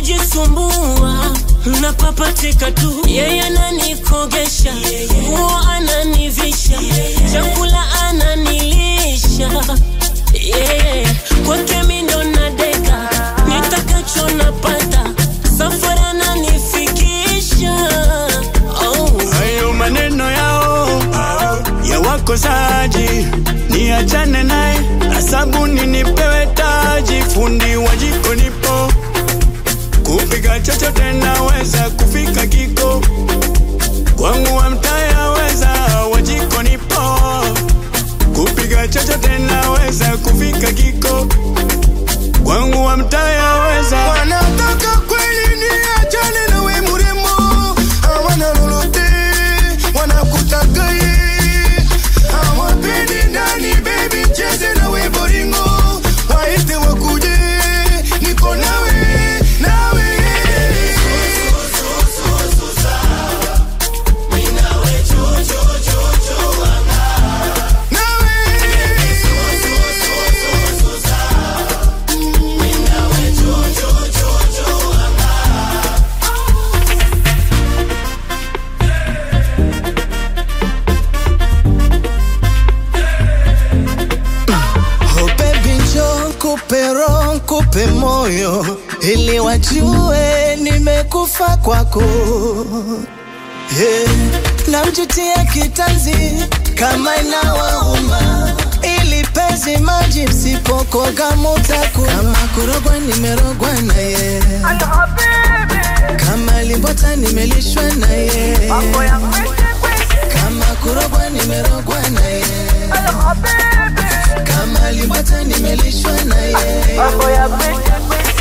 nikijisumbua napapatika tu, yeye ananikogesha, nguo ananivisha, chakula ananilisha, yeah. kwake mi ndo nadeka, nitakacho napata, safari ananifikisha oh. hayo maneno yao ya wakosaji niachane naye na sabuni nipewe taji fundi wa jiko nipo kupika chochote naweza kufika kiko kwangu wa mtaya weza wa jiko nipo kupika chochote naweza kufika kiko kwangu wa mtaya weza wanataka kweli niachane na we mrembo, hawana lolote, wanakutaka ye, hawapendi ndani, baby cheze na we boringo, waite wakuje, niko nawe nawe Oh baby njoo nikupe roho nikupe moyo ili wajue nimekufa kwako yeah. Namjutia kitanzi kama inawauma ili pezi maji msipokoga mutaku kama kurogwa nimerogwa na ye kama limbota nimelishwa na ye kama kurogwa nimerogwa na ye kama limbota nimelishwa na ye